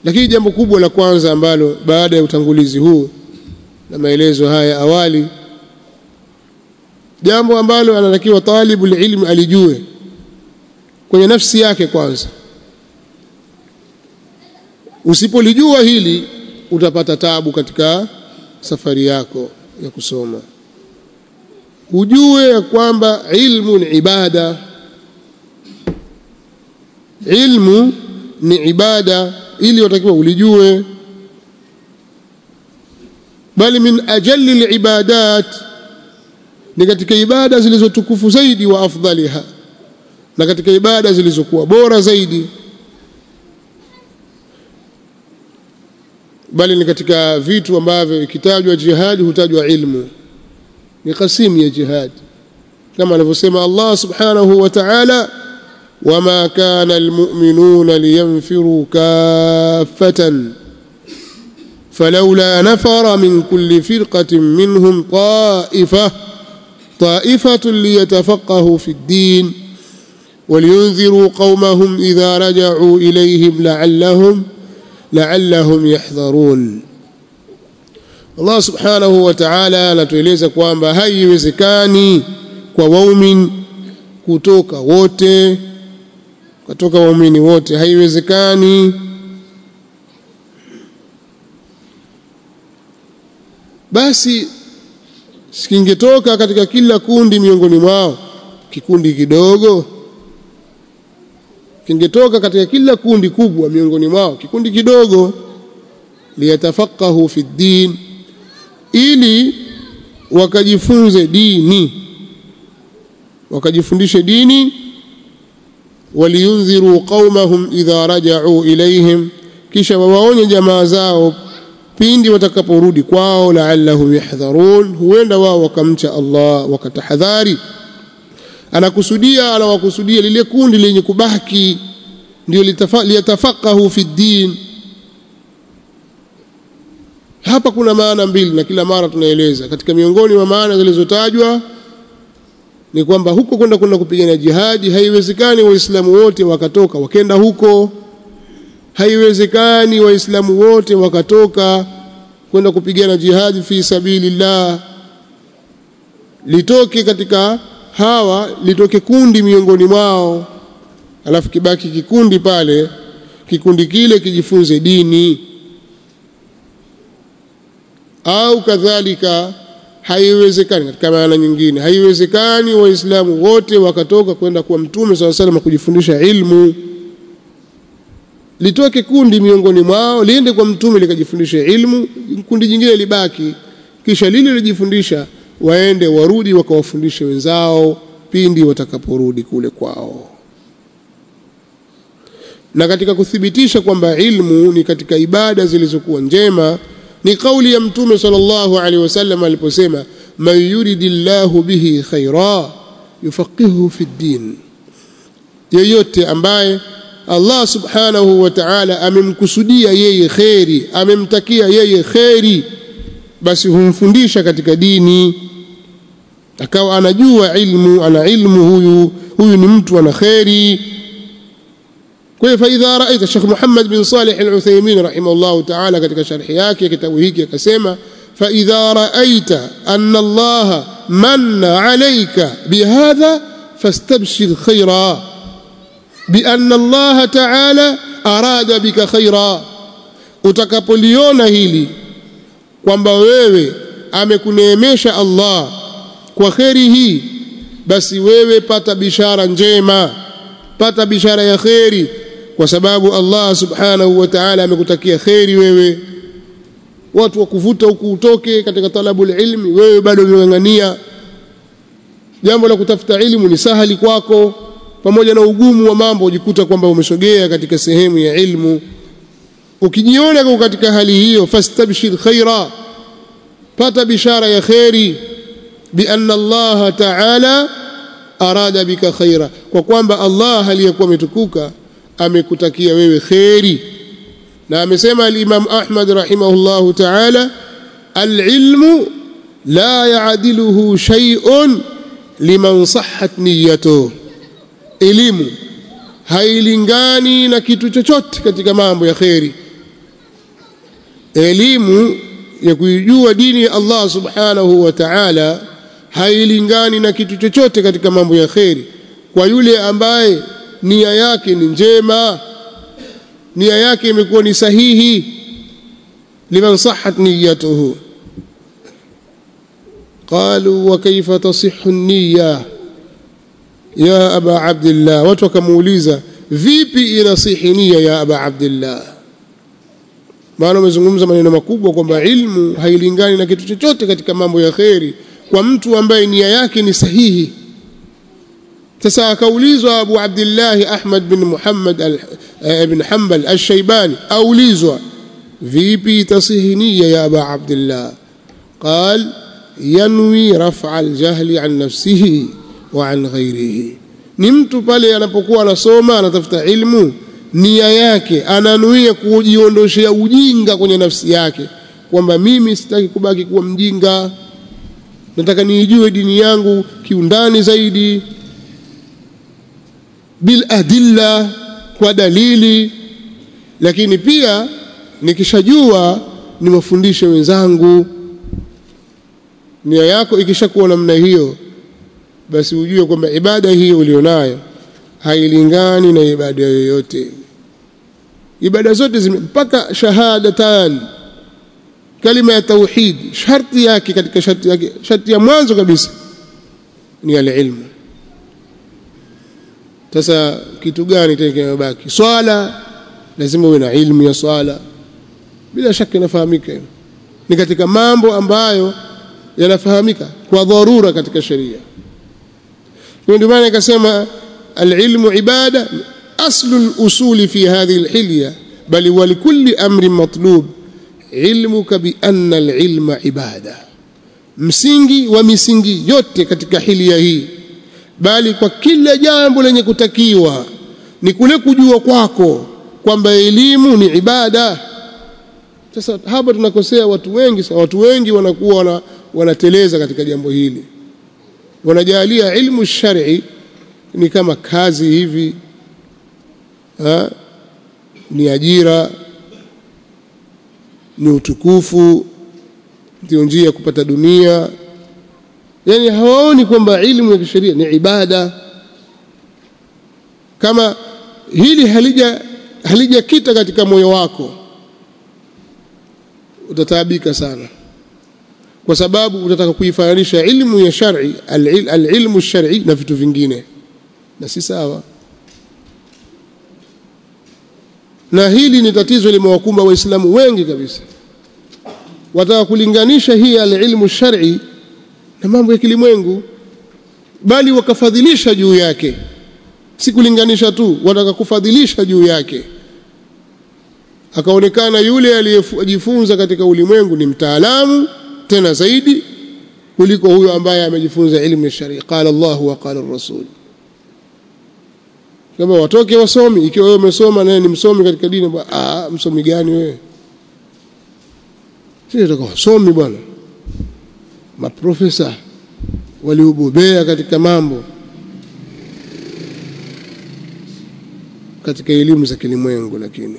lakini jambo kubwa la kwanza ambalo baada ya utangulizi huu na maelezo haya awali jambo ambalo anatakiwa talibu ilmu alijue kwenye nafsi yake kwanza usipolijua hili utapata tabu katika safari yako ya kusoma ujue ya kwamba ilmu ni ibada ilmu ni ibada ili watakiwa ulijue bali min ajalli libadat ni katika ibada zilizotukufu zaidi wa afdaliha na katika ibada zilizokuwa bora zaidi bali ni katika vitu ambavyo ikitajwa jihadi hutajwa ilmu ni kasimu ya jihad kama anavyosema Allah subhanahu wa ta'ala wama kana almu'minuna liyanfiru kaffatan فلولا نفر من كل فرقة منهم طائفة طائفة ليتفقهوا في الدين ولينذروا قومهم إذا رجعوا إليهم لعلهم لعلهم يحذرون Allah subhanahu wa ta'ala anatueleza kwamba haiwezekani kwa waumin kutoka wote kutoka waumini wote haiwezekani basi sikingetoka katika kila kundi miongoni mwao kikundi kidogo kingetoka katika kila kundi kubwa miongoni mwao kikundi kidogo liyatafaqahu fi ddin ili wakajifunze dini wakajifundishe dini waliyundhiru qaumahum idha raja'u ilaihim kisha wawaonye jamaa zao pindi watakaporudi kwao la'allahum yahdharun huenda wao wakamcha Allah wakatahadhari anakusudia anawakusudia lile kundi lenye kubaki ndio liyatafaqahu fi ddin hapa kuna maana mbili na kila mara tunaeleza katika miongoni mwa maana zilizotajwa ni kwamba huko kwenda kwenda kupigana jihadi haiwezekani waislamu wote wakatoka wakenda huko haiwezekani waislamu wote wakatoka kwenda kupigana jihadi fi sabilillah litoke katika hawa litoke kundi miongoni mwao alafu kibaki kikundi pale kikundi kile kijifunze dini au kadhalika haiwezekani katika maana nyingine haiwezekani waislamu wote wakatoka kwenda kwa mtume swalla salam kujifundisha ilmu litoke kundi miongoni mwao liende kwa mtume likajifundisha ilmu kundi jingine libaki kisha lile lijifundisha waende warudi wakawafundishe wenzao pindi watakaporudi kule kwao na katika kuthibitisha kwamba ilmu ni katika ibada zilizokuwa njema ni kauli ya mtume sallallahu alaihi wasallam aliposema man yuridillahu bihi khaira yufaqihuhu fi ddin yeyote ambaye Allah subhanahu wa ta'ala amemkusudia yeye kheri amemtakia yeye kheri basi humfundisha katika dini akawa anajua ilmu ana ilmu huyu huyu ni mtu ana kheri kwa hiyo faidha raita Sheikh Muhammad bin Salih al-Uthaymeen rahimahullah ta'ala katika sharhi yake kitabu hiki akasema faidha raita anna Allah manna alayka bihadha fastabshir khaira بأن الله تعالى أراد بك خيرا utakapoliona hili kwamba wewe amekuneemesha Allah kwa kheri hii basi wewe pata bishara njema pata bishara ya kheri kwa sababu Allah subhanahu wa ta'ala amekutakia kheri wewe watu wakuvuta huku utoke katika talabul ilmi wewe bado umeng'ang'ania jambo la kutafuta ilmu ni sahali kwako pamoja na ugumu wa mambo ujikuta kwamba umesogea katika sehemu ya ilmu ukijiona kwa katika hali hiyo fastabshir khaira pata bishara ya khairi bi anna Allah ta'ala arada bika khaira kwa kwamba Allah aliyekuwa ametukuka amekutakia wewe khairi na amesema al-Imam Ahmad rahimahullahu ta'ala al-ilmu la ya'diluhu shay'un liman sahhat niyyatuhu elimu hailingani na kitu chochote katika mambo ya kheri elimu ya kuijua dini ya Allah subhanahu wa ta'ala hailingani na kitu chochote katika mambo ya kheri kwa yule ambaye nia yake ni njema nia yake imekuwa ni sahihi liman sahhat niyatuhu قالوا وكيف تصح النية يا أبا عبد الله watu wakamuuliza vipi inasihi nia ya aba abdillah maana umezungumza maneno makubwa kwamba ilmu hailingani na kitu chochote katika mambo ya kheri kwa mtu ambaye nia yake ni sahihi sasa akaulizwa Abu Abdullah Ahmad bin Muhammad ibn Hanbal al-Shaybani aulizwa vipi tasihi nia ya Aba Abdullah قال ينوي رفع الجهل عن نفسه وعن غيره ni mtu pale anapokuwa anasoma anatafuta ilmu nia yake ananuia kujiondoshea ujinga kwenye nafsi yake kwamba mimi sitaki kubaki kuwa mjinga nataka niijue dini yangu kiundani zaidi bil adilla kwa dalili lakini pia nikishajua niwafundishe wenzangu nia yako ikishakuwa namna hiyo basi ujue kwamba ibada hii ulionayo hailingani na ibada yoyote ibada zote zime mpaka shahadatan kalima ya tauhid sharti yake katika sharti yake sharti ya mwanzo kabisa ni alilmu sasa kitu gani tena kimebaki swala lazima uwe na ilmu ya swala bila shaka inafahamika ni katika mambo ambayo yanafahamika kwa dharura katika sheria ndio maana ikasema alilmu ibada aslu al-usuli fi hadhihi al-hilya bal wa likulli amrin matlub ilmuka bi anna al-ilma ibada msingi wa misingi yote katika hilia hii bali kwa kila jambo lenye kutakiwa ni kule kujua kwako kwamba elimu ni ibada sasa hapa tunakosea watu wengi sana watu wengi wanakuwa wana, wanateleza katika jambo hili wanajalia ilmu shari ni kama kazi hivi ha? ni ajira ni utukufu ndio njia ya kupata dunia yani hawaoni kwamba ilmu ya kisheria ni ibada kama hili halija halijakita katika moyo wako utataabika sana kwa sababu utataka kuifananisha ilmu ya shar'i alilmu shar'i na vitu vingine na si sawa na hili ni tatizo limewakumba waislamu wengi kabisa wataka kulinganisha hii alilmu shar'i na mambo ya kilimwengu bali wakafadhilisha juu yake si kulinganisha tu wataka kufadhilisha juu yake akaonekana yule aliyejifunza katika ulimwengu ni mtaalamu tena zaidi kuliko huyo ambaye amejifunza ilmu ya sharia qala Allah wa qala rasul kama watoke wasomi ikiwa wewe umesoma naye ni msomi katika dini ah msomi gani wewe sisi tutakuwa wasomi bwana maprofesa waliobobea katika mambo katika elimu za kilimwengu lakini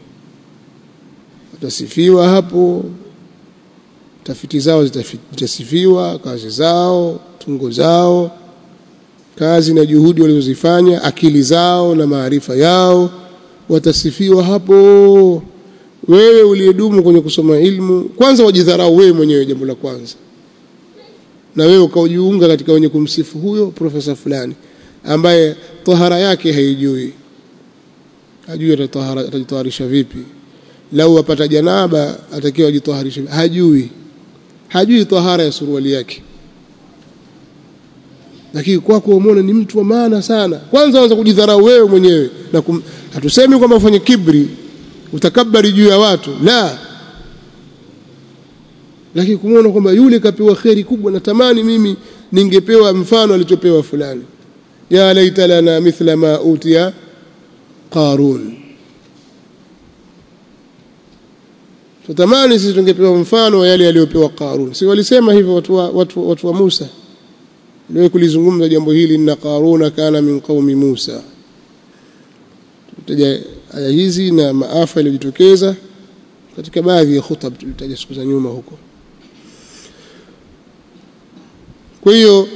watasifiwa hapo tafiti zao zitasifiwa kazi zao tungo zao kazi na juhudi walizozifanya akili zao na maarifa yao watasifiwa hapo wewe uliyedumu kwenye kusoma ilmu kwanza wajidharau wewe mwenyewe jambo la kwanza na wewe ukaujiunga katika wenye kumsifu huyo profesa fulani ambaye tahara yake haijui hajui atajitaharisha vipi lau apata janaba atakiwa ajitaharisha hajui hajui tahara ya suruali yake lakini kwako umeona ni mtu wa maana sana kwanza anza kujidharau wewe mwenyewe na kum, hatusemi kwamba ufanye kibri utakabari juu ya watu la lakini kumuona kwamba yule kapewa kheri kubwa natamani mimi ningepewa mfano alichopewa fulani ya laita lana mithla ma utiya qarun tutamani sisi tungepewa mfano wa yale aliyopewa Qarun si walisema hivyo watu wa, watu, watu wa Musa ndio kulizungumza jambo hili inna Qaruna kana min qaumi Musa tutaja aya hizi na maafa yaliyojitokeza katika baadhi ya khutab tulitaja siku za nyuma huko kwa hiyo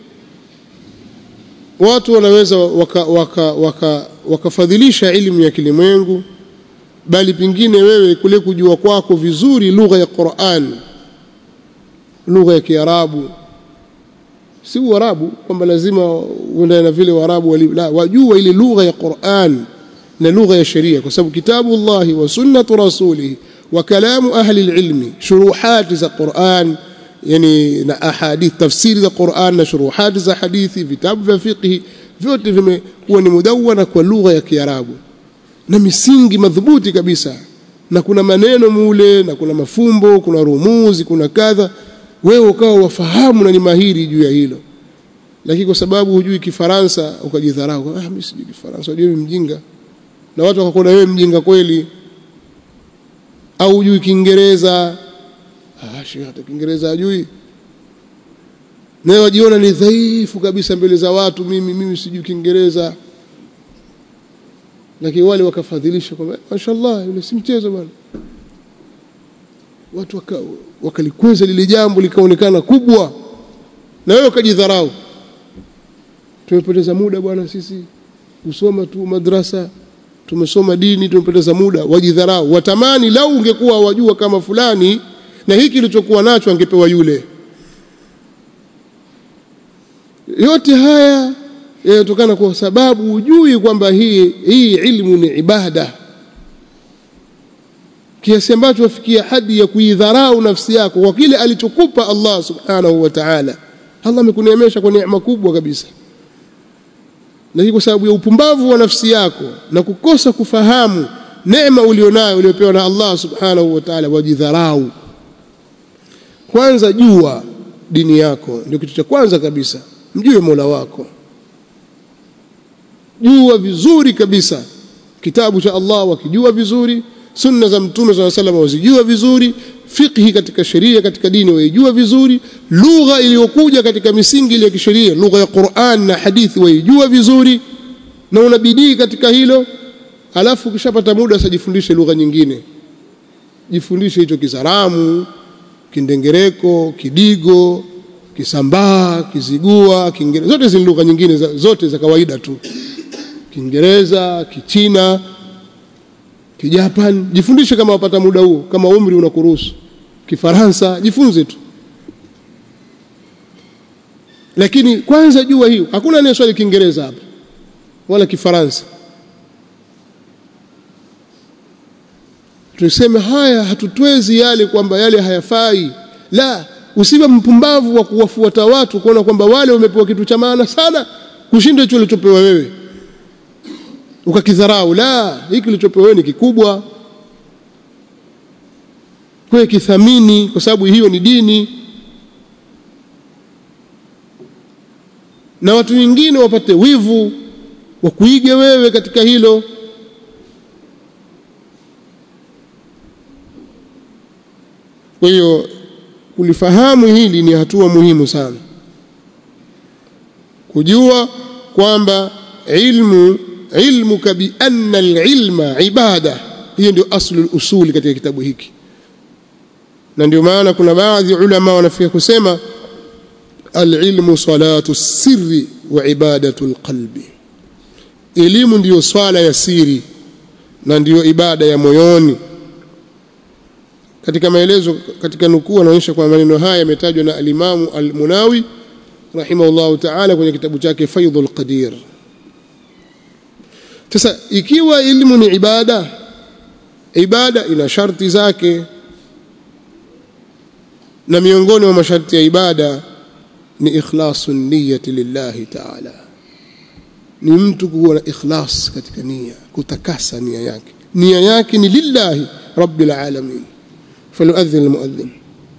watu wanaweza wakafadhilisha waka, waka, waka ilmu ya kilimwengu bali pengine wewe kule kujua kwako vizuri lugha ya Qur'an lugha ya Kiarabu si Uarabu kwamba lazima uendane na vile Waarabu la wajua ile lugha ya Qur'an na lugha ya sheria kwa sababu kitabu Allah wa sunnatu rasulih wa kalamu ahli ilmi shuruhat za Qur'an yani na ahadith tafsiri za Qur'an na shuruhat za hadithi vitabu vya fiqh vyote vimekuwa ni mudawana kwa lugha ya Kiarabu na misingi madhubuti kabisa na kuna maneno mule na kuna mafumbo kuna rumuzi kuna kadha wewe ukawa wafahamu na ni mahiri juu ya hilo lakini kwa sababu hujui kifaransa ukajidharau ah mimi sijui kifaransa unajua mjinga na watu wakakuona wewe mjinga kweli au hujui kiingereza ah shekhi hata kiingereza hajui naye wajiona ni dhaifu kabisa mbele za watu mimi mimi sijui kiingereza lakini wale wakafadhilisha kwamba mashallah yule si mchezo bwana watu waka, wakalikweza lile jambo likaonekana kubwa na wewe ukajidharau tumepoteza muda bwana sisi kusoma tu madrasa tumesoma dini tumepoteza muda wajidharau watamani lau ungekuwa wajua kama fulani na hiki kilichokuwa nacho angepewa yule yote haya yanatokana kwa sababu hujui kwamba hii hii ilmu ni ibada kiasi ambacho wafikia hadi ya kuidharau nafsi yako kwa kile alichokupa Allah subhanahu wa ta'ala Allah amekuneemesha kwa neema kubwa kabisa lakini kwa sababu ya upumbavu wa nafsi yako na kukosa kufahamu neema ulionayo uliopewa na Allah subhanahu wa ta'ala wajidharau kwanza jua dini yako ndio kitu cha kwanza kabisa mjue Mola wako jua vizuri kabisa kitabu cha Allah wakijua vizuri sunna za mtume swalla sallam wazijua vizuri fiqhi katika sheria katika dini waijua vizuri lugha iliyokuja katika misingi ya kisheria lugha ya Qur'an na hadithi waijua vizuri na unabidii katika hilo alafu ukishapata muda usajifundishe lugha nyingine jifundishe hicho Kisaramu Kindengereko Kidigo Kisambaa Kizigua Kiingereza zote zini lugha nyingine za, zote za kawaida tu Kiingereza Kichina Kijapan jifundishe kama wapata muda huo kama umri unakuruhusu Kifaransa jifunze tu lakini kwanza jua hiyo hakuna anayeswali Kiingereza hapa wala Kifaransa tuseme haya hatutwezi yale kwamba yale hayafai la usiwe mpumbavu wa kuwafuata watu kuona kwamba wale wamepewa kitu cha maana sana kushinda hicho ulichopewa wewe ukakidharau la hiki kilichopewa wewe ni kikubwa kwa kithamini kwa sababu hiyo ni dini na watu wengine wapate wivu wa kuiga wewe katika hilo kwa hiyo kulifahamu hili ni hatua muhimu sana kujua kwamba ilmu ilmuka bi anna alilma ibada hiyo ndio aslu usuli katika kitabu hiki na ndio maana kuna baadhi ulama wanafika kusema alilmu salatu sirri wa ibadatu alqalbi elimu ndiyo swala ya siri na ndiyo ibada ya moyoni katika maelezo katika nukuu anaonyesha kwa maneno haya yametajwa na alimamu almunawi rahimahullahu ta'ala kwenye kitabu chake faidhul qadir sasa ikiwa elimu ni ibada ibada ina sharti zake na miongoni mwa masharti ya ibada ni ikhlasu niyyati lillahi ta'ala ni mtu kuwa na ikhlas katika nia kutakasa nia yake nia yake ni lillahi rabbil alamin falyuadhin almuadhin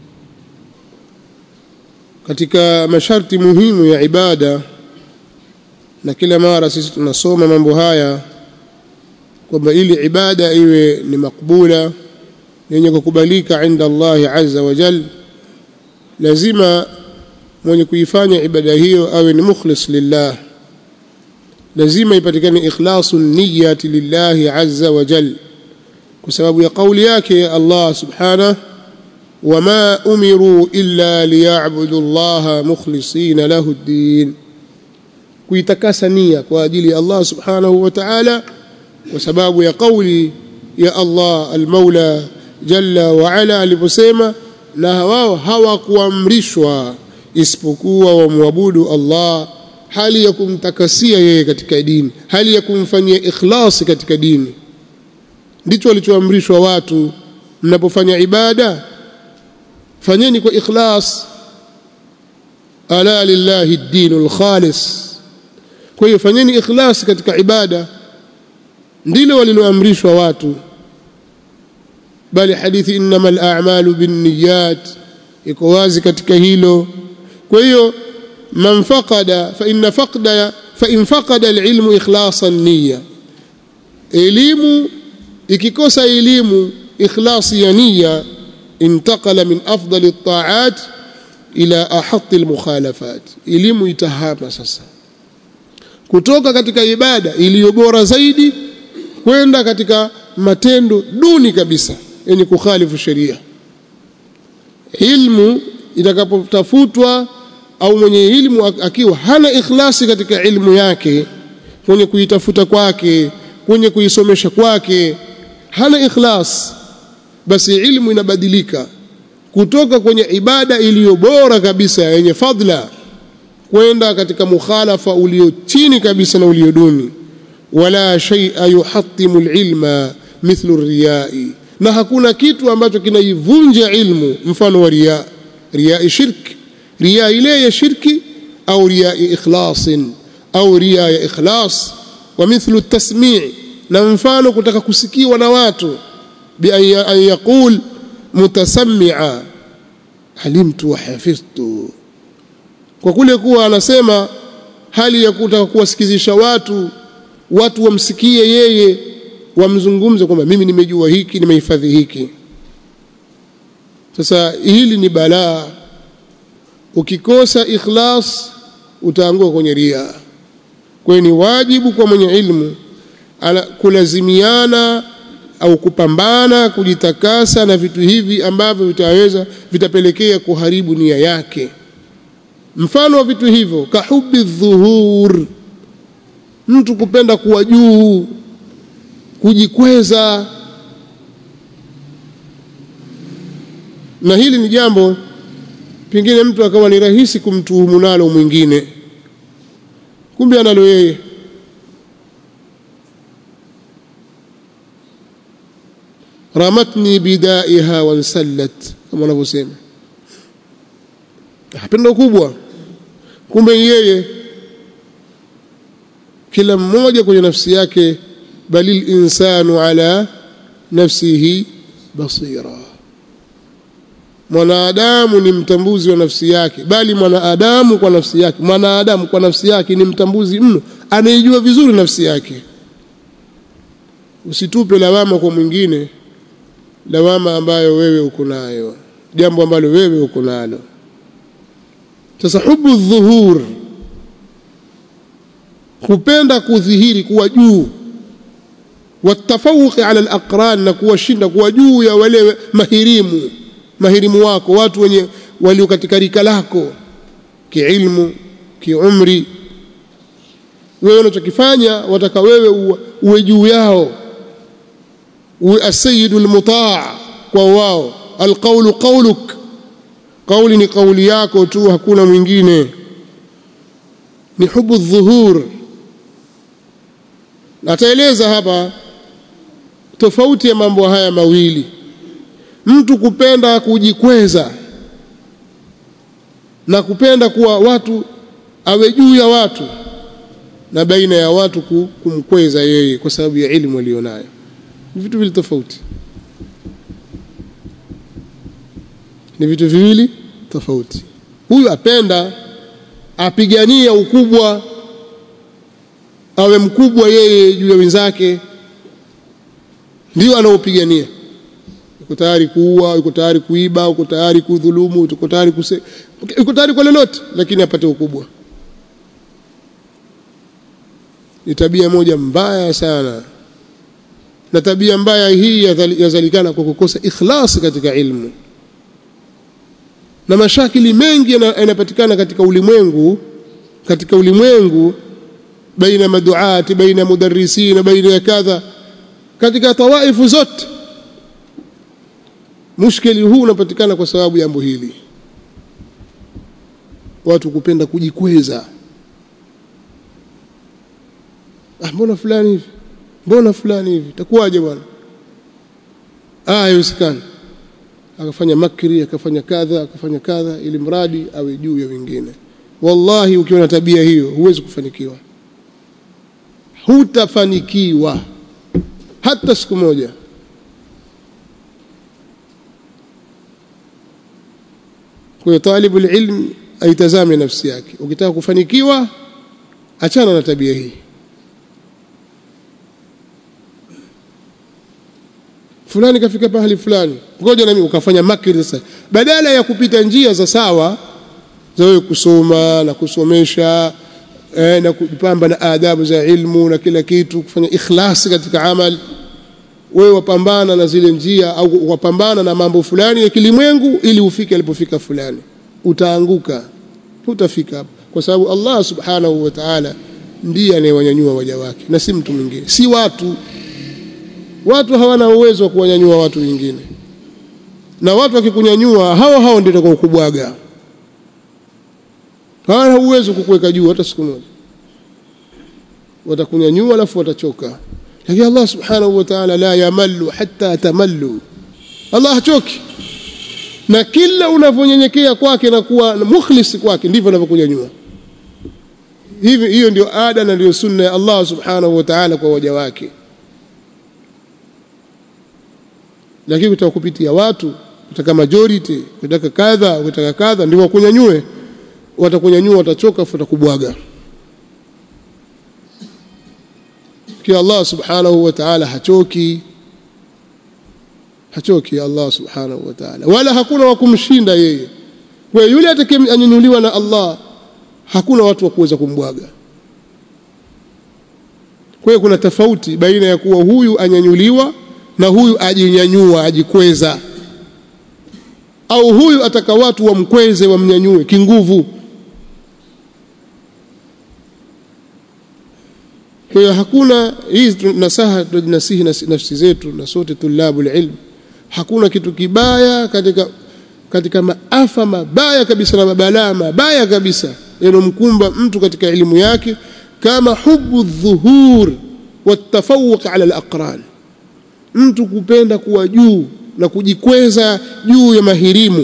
katika masharti muhimu ya ibada na kila mara sisi tunasoma mambo haya kwamba ili ibada iwe ni makbula yenye kukubalika inda Allah azza wa jal lazima mwenye kuifanya ibada hiyo awe ni mukhlis lillah lazima ipatikane ikhlasu niyyati lillahi azza wa jal kwa sababu ya kauli yake Allah subhanahu wama umiru illa liya'budu Allah mukhlisina lahu ad-din kuitakasa nia kwa ajili ya Allah subhanahu wa ta'ala kwa sababu ya kauli ya Allah al-Maula jalla wa ala aliposema na wao hawakuamrishwa isipokuwa wamwabudu Allah hali ya kumtakasia yeye katika dini hali ya kumfanyia ikhlasi katika dini ndicho walichoamrishwa watu mnapofanya ibada fanyeni kwa ikhlas ala lillahi ad-dinul khalis kwa hiyo fanyeni ikhlas katika ibada ndilo waliloamrishwa watu bali hadithi innamal a'malu binniyat iko wazi katika hilo kwa hiyo man faqada fa inna faqda fa in faqada al-ilmu ikhlasan niyya elimu ikikosa elimu ikhlasi ya niyya intaqala min afdali at-ta'at ila ahatti al-mukhalafat elimu itahama sasa kutoka katika ibada iliyo bora zaidi kwenda katika matendo duni kabisa yenye kukhalifu sheria ilmu itakapotafutwa au mwenye ilmu akiwa hana ikhlasi katika ilmu yake kwenye kuitafuta kwake kwenye kuisomesha kwake hana ikhlas basi ilmu inabadilika kutoka kwenye ibada iliyo bora kabisa yenye fadla kwenda katika mukhalafa ulio chini kabisa na ulio duni wala shay'a yuhattimu alilma mithlu riyai na hakuna kitu ambacho kinaivunja ilmu mfano wa riya riya shirk riya ile ya shirki au riya ikhlasin au riya ya ikhlas wa mithlu at-tasmi' na mfano kutaka kusikiwa na watu bi an yaqul mutasammi'a alimtu wa hafidhtu kwa kule kuwa anasema hali ya kutaka kuwasikizisha watu watu wamsikie yeye wamzungumze kwamba mimi nimejua hiki nimehifadhi hiki sasa hili ni balaa ukikosa ikhlas utaanguka kwenye ria kwa hiyo ni wajibu kwa mwenye ilmu ala kulazimiana au kupambana kujitakasa na vitu hivi ambavyo vitaweza vitapelekea kuharibu nia yake mfano wa vitu hivyo kahubi dhuhur mtu kupenda kuwa juu kujikweza na hili ni jambo pengine mtu akawa ni rahisi kumtuhumu nalo mwingine kumbe analo yeye ramatni bidaiha wansallat kama wanavyosema pendo kubwa kumbe yeye kila mmoja kwenye nafsi yake balil insanu ala nafsihi basira mwanadamu ni mtambuzi wa nafsi yake bali mwanadamu kwa nafsi yake mwanadamu kwa nafsi yake ni mtambuzi mno anaijua vizuri nafsi yake usitupe lawama kwa mwingine lawama ambayo wewe uko nayo jambo ambalo wewe uko nalo sasa hubu dhuhur kupenda kudhihiri kuwa juu watafawuqi ala alaqran na kuwashinda kuwa juu ya wale mahirimu mahirimu wako watu wenye walio katika rika lako kiilmu kiumri wewe unachokifanya wataka wewe uwe, uwe juu yao uwe asayidu almutaa kwa wao alqawlu qawluk kauli ni kauli yako tu hakuna mwingine ni hubu dhuhur ataeleza hapa tofauti ya mambo haya mawili mtu kupenda kujikweza na kupenda kuwa watu awe juu ya watu na baina ya watu kumkweza yeye kwa sababu ya elimu aliyonayo ni vitu vile tofauti ni vitu viwili tofauti huyu apenda apigania ukubwa awe mkubwa yeye juu ya wenzake ndio anaopigania yuko tayari kuua yuko tayari kuiba yuko tayari kudhulumu yuko tayari kuse yuko tayari kwa lolote lakini apate ukubwa ni tabia moja mbaya sana na tabia mbaya hii yazalikana kwa kukosa ikhlasi katika ilmu na mashakili mengi yanapatikana katika ulimwengu katika ulimwengu baina maduati baina mudarrisina baina ya kadha katika tawaifu zote mushkeli huu unapatikana kwa sababu ya jambo hili watu kupenda kujikweza ah mbona fulani hivi mbona fulani hivi takuwaje bwana ah haiwezekani akafanya makri akafanya kadha akafanya kadha ili mradi awe juu ya wengine wallahi ukiwa na tabia hiyo huwezi kufanikiwa hutafanikiwa hata siku moja kwa hiyo talibu ilm aitazame nafsi yake ukitaka kufanikiwa achana na tabia hii fulani kafika pahali fulani ngoja na mimi ukafanya makri sasa badala ya kupita njia za sawa za wewe kusoma na kusomesha eh, na kujipamba na adabu za ilmu na kila kitu kufanya ikhlasi katika amali wewe wapambana na zile njia au wapambana na mambo fulani ya kilimwengu ili ufike alipofika fulani utaanguka hutafika hapo kwa sababu Allah subhanahu wa ta'ala ndiye anayewanyanyua waja wake na si mtu mwingine si watu watu hawana uwezo wa kuwanyanyua watu wengine na watu wakikunyanyua hao hao ndio watakao kubwaga hawana uwezo kukuweka juu hata siku moja watakunyanyua alafu watachoka lakini Allah subhanahu wa ta'ala la yamallu hatta tamallu Allah hachoki na kila unavyonyenyekea kwake na kuwa mukhlis kwake ndivyo anavyokunyanyua hivi hiyo ndio ada na ndio sunna ya Allah subhanahu wa ta'ala kwa waja wake lakini kutaka kupitia watu kutaka majority kutaka kadha kutaka kadha ndio wakunyanyue watakunyanyua watachoka watakubwaga kia Allah subhanahu wa ta'ala hachoki hachoki Allah subhanahu wa ta'ala wala hakuna wa kumshinda yeye kwa yule atakayenyanyuliwa na Allah hakuna watu wa kuweza kumbwaga kwa hiyo kuna tofauti baina ya kuwa huyu anyanyuliwa na huyu ajinyanyua ajikweza au huyu ataka watu wamkweze wamnyanyue kinguvu kwa hiyo hakuna hii nasaha tunasihi nafsi zetu na sote tulabu ilm hakuna kitu kibaya katika katika maafa mabaya kabisa na mabalaa mabaya kabisa yanomkumba mtu katika elimu yake kama hubu dhuhur watafawuq ala alaqran mtu kupenda kuwa juu na kujikweza juu ya mahirimu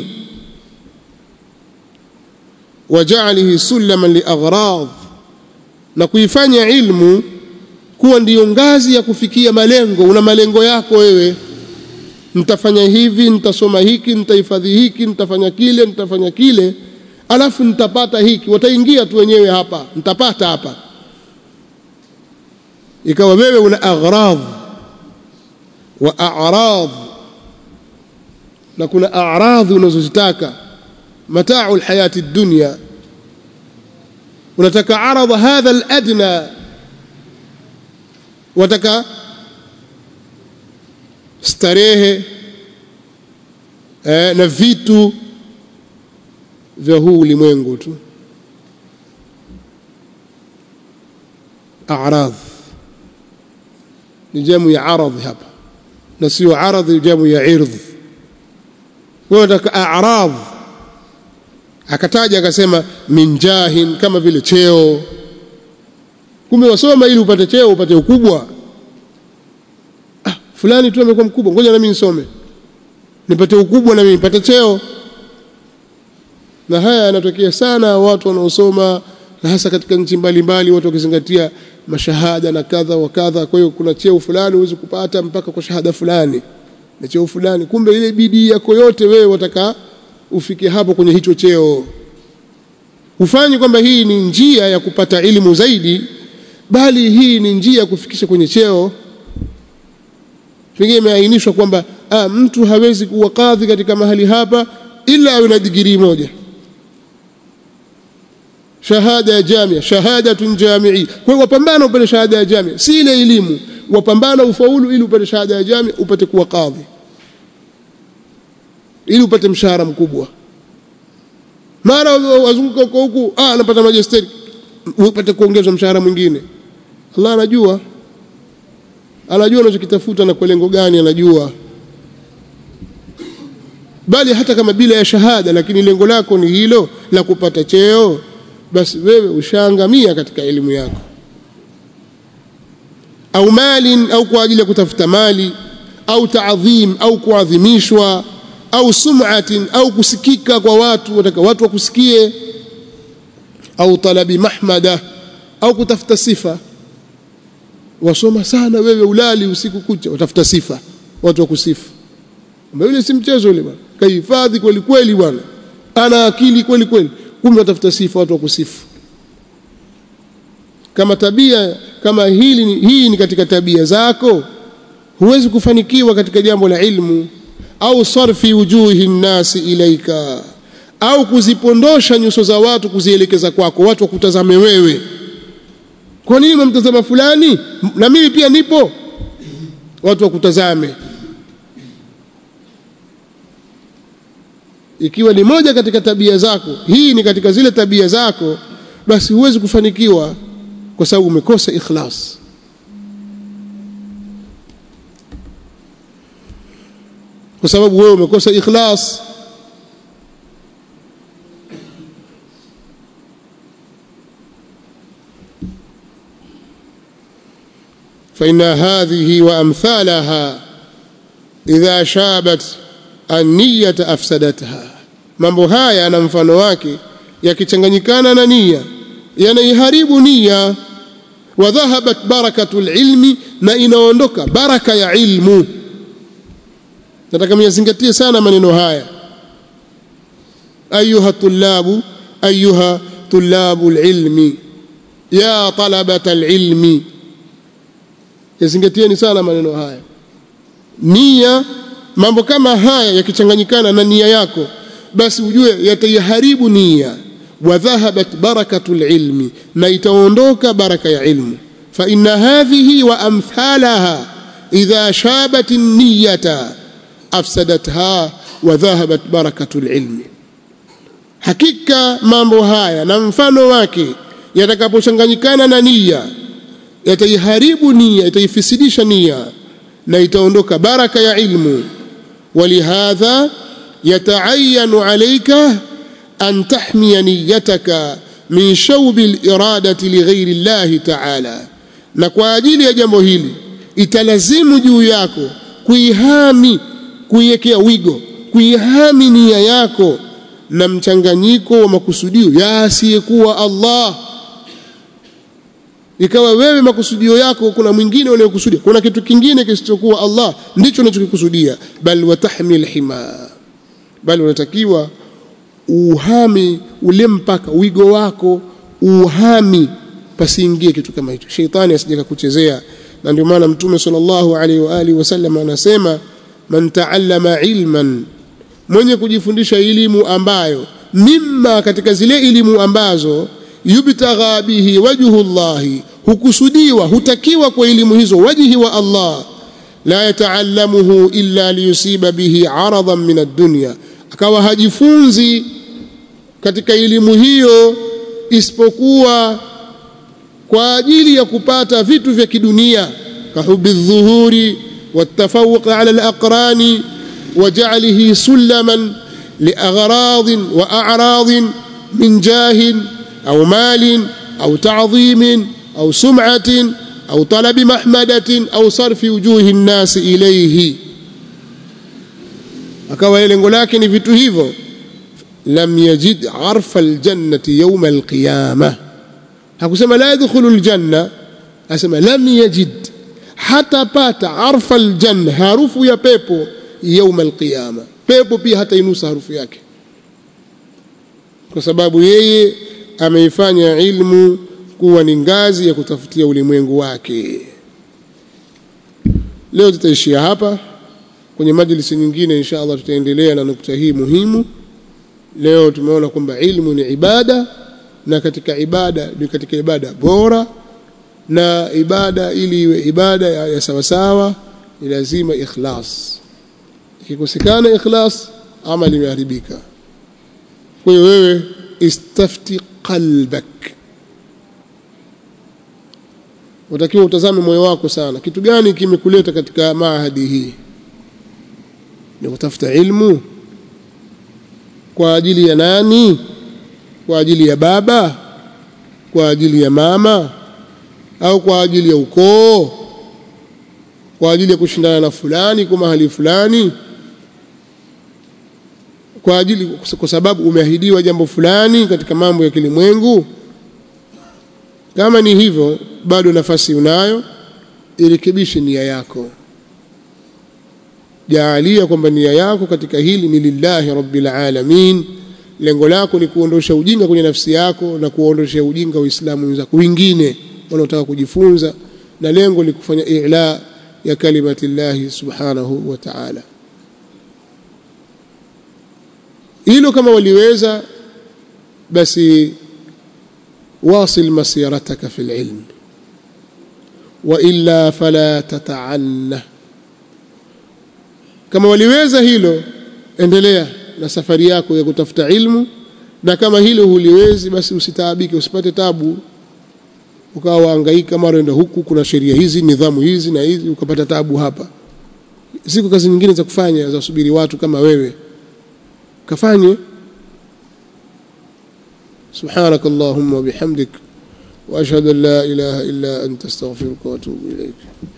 wajalihi sulaman liaghrad na kuifanya ilmu kuwa ndiyo ngazi ya kufikia malengo una malengo yako wewe nitafanya hivi nitasoma hiki nitahifadhi hiki nitafanya kile nitafanya kile alafu nitapata hiki wataingia tu wenyewe hapa nitapata hapa ikawa wewe una aghrad wa a'rad na kuna a'radhi unazozitaka mata'u alhayati dunya unataka aradha hadha aladna wataka starehe eh, na vitu vya huu ulimwengu tu a'radh ni jamu ya aradhi hapa na sio aradhi jamu ya irdh wewe unataka a'radh akataja akasema min jahin kama vile cheo kumbe wasoma ili upate cheo upate ukubwa ah fulani tu amekuwa mkubwa ngoja na mimi nisome nipate ukubwa na mimi nipate cheo na haya yanatokea sana watu wanaosoma na hasa katika nchi mbalimbali watu wakizingatia mashahada na kadha wa kadha kwa hiyo kuna cheo fulani huwezi kupata mpaka kwa shahada fulani na cheo fulani kumbe ile bidii yako yote wewe wataka ufike hapo kwenye hicho cheo hufanyi kwamba hii ni njia ya kupata elimu zaidi bali hii ni njia ya kufikisha kwenye cheo pengine imeainishwa kwamba ah, mtu hawezi kuwa kadhi katika mahali hapa ila awe na digirii moja shahada ya jamia shahadatun jamii kwa hiyo wapambana upate shahada ya jamia si ile elimu wapambana ufaulu ili upate shahada ya jami upate kuwa kadhi ili upate mshahara mkubwa mara wazunguka huko huku ah anapata majesteri upate kuongezwa mshahara mwingine Allah anajua anajua unachokitafuta na kwa lengo gani anajua bali hata kama bila ya shahada lakini lengo lako ni hilo la kupata cheo basi wewe ushaangamia katika elimu yako au malin au kwa ajili ya kutafuta mali au taadhim au kuadhimishwa au sum'atin au kusikika kwa watu wataka watu wakusikie au talabi mahmada au kutafuta sifa wasoma sana wewe ulali usiku kucha utafuta sifa watu wakusifu yule si mchezo yule bwana kahifadhi kweli kweli bwana ana akili kweli kweli kumbe watafuta sifa watu wakusifu kama tabia kama hili hii ni katika tabia zako huwezi kufanikiwa katika jambo la ilmu au sarfi wujuhi nnasi ilaika au kuzipondosha nyuso za watu kuzielekeza kwako watu wakutazame wewe kwa nini mtazama fulani na mimi pia nipo watu wakutazame ikiwa ni moja katika tabia zako hii ni katika zile tabia zako basi huwezi kufanikiwa kwa sababu umekosa ikhlas kwa sababu wewe umekosa ikhlas فإن هذه وأمثالها إذا شابت النية أفسدتها mambo haya na mfano wake yakichanganyikana na nia yanaiharibu nia wa dhahabat barakatul ilmi na inaondoka baraka ya ilmu nataka myazingatie sana maneno haya ayuha tullabu ayuha tullabu ilmi ya talabata ilmi yazingatieni sana maneno haya nia mambo kama haya yakichanganyikana na nia yako basi ujue yataiharibu nia wa dhahabat barakatul ilmi na itaondoka baraka ya ilmu fa inna hadhihi wa amthalaha idha shabat an-niyata afsadatha wa dhahabat barakatul ilmi hakika mambo haya na mfano wake yatakapochanganyikana na nia yataiharibu nia itaifisidisha nia na itaondoka baraka ya ilmu ولهذا يتعين عليك أن تحمي نيتك من شوب الإرادة لغير الله تعالى na kwa ajili ya jambo hili italazimu juu yako kuihami kuiwekea wigo kuihami nia yako na mchanganyiko wa makusudio ya asiyekuwa Allah ikawa wewe makusudio yako kuna mwingine unayokusudia kuna kitu kingine kisichokuwa Allah ndicho unachokikusudia bal watahmil hima bali unatakiwa uhami ule mpaka wigo wako uhami pasiingie kitu kama hicho sheitani asije kukuchezea na ndio maana mtume sallallahu alaihi wa alihi wasallam anasema man taallama ilman mwenye kujifundisha elimu ambayo mimma katika zile elimu ambazo yubtagha bihi wajhu llahi hukusudiwa hutakiwa kwa elimu hizo wajhi wa Allah la yataallamuhu illa liyusiba bihi aradan min ad-dunya akawa hajifunzi katika elimu hiyo isipokuwa kwa ajili ya kupata vitu vya kidunia kahubi dhuhuri والتفوق على الأقران وجعله سلما لأغراض وأعراض من جاه أو مال أو تعظيم أو سمعة أو طلب محمدة أو صرف وجوه الناس إليه akawa lengo lake ni vitu hivyo lam yajid arfa aljannati yawma alqiyama hakusema la yadkhulu aljanna asema lam yajid hatapata arfa aljanna harufu ya pepo yawma alqiyama pepo pia hata inusa harufu yake kwa sababu yeye ameifanya ilmu kuwa ni ngazi ya kutafutia ulimwengu wake leo tutaishia hapa kwenye majlisi nyingine insha Allah tutaendelea na nukta hii muhimu leo tumeona kwamba ilmu ni ibada na katika ibada ni katika ibada bora na ibada ili iwe ibada ya, ya sawasawa ni lazima ikhlas ikikosekana ikhlas amali imeharibika kwa hiyo wewe istafti qalbak utakiwa utazame moyo wako sana kitu gani kimekuleta katika maahadi hii ni kutafuta ilmu kwa ajili ya nani kwa ajili ya baba kwa ajili ya mama au kwa ajili ya ukoo kwa ajili ya kushindana na fulani kwa mahali fulani kwa ajili kwa sababu umeahidiwa jambo fulani katika mambo ya kilimwengu kama ni hivyo bado nafasi unayo irekebishe nia yako jaalia kwamba nia yako katika hili ni lillahi rabbil alamin lengo lako ni kuondosha ujinga kwenye nafsi yako na kuondosha ujinga waislamu wenzako wengine wanaotaka kujifunza na lengo ni kufanya i'la ya kalimati llahi subhanahu wa ta'ala hilo kama waliweza basi واصل مسيرتك في العلم وإلا فلا تتعنه kama waliweza hilo endelea na safari yako ya kutafuta ilmu na kama hilo huliwezi basi usitaabike usipate tabu ukawa waangaika mara enda huku kuna sheria hizi nidhamu hizi na hizi ukapata tabu hapa ziko kazi nyingine za kufanya za kusubiri watu kama wewe kafanye سبحانك اللهم وبحمدك واشهد ان لا اله الا انت استغفرك واتوب اليك